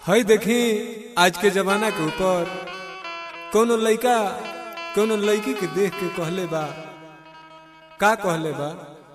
हई देखी आज के जमाना के ऊपर कोनो लइका कोनो लड़की के देख के कहले बा का कहले बा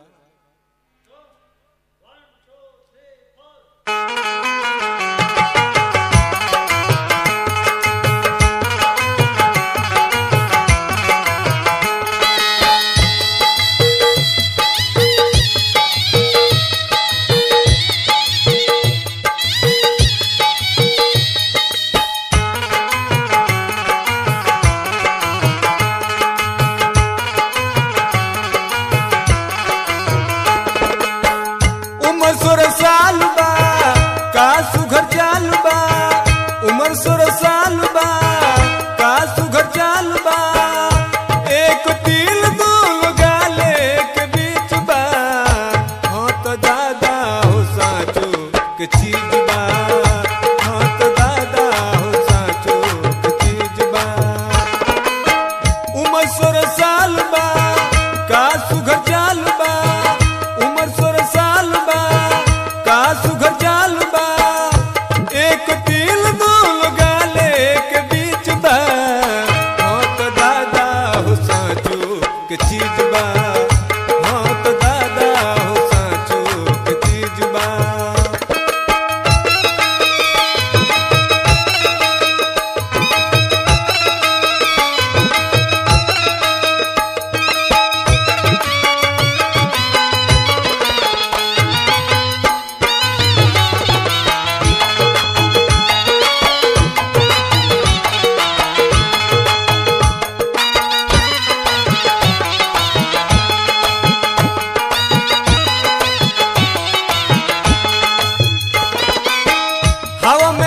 उमर सोलह साल बा का सुघर चाल बा उमर सोलह साल बा का सुघर चाल बा एक तिल दूल गाले के बीच बा हाँ तो दादा हो साचो के चीज बा हाँ तो दादा हो साचो के चीज बा उमर सोलह साल बा का सुघर चाल बा उमर सोलह साल बा का सुघर चाल बा एक तिल दूल गाले के बीच बा हाँ तो दादा हो साचो के चीज बा हाँ तो दादा हो साचो के चीज बा हवा में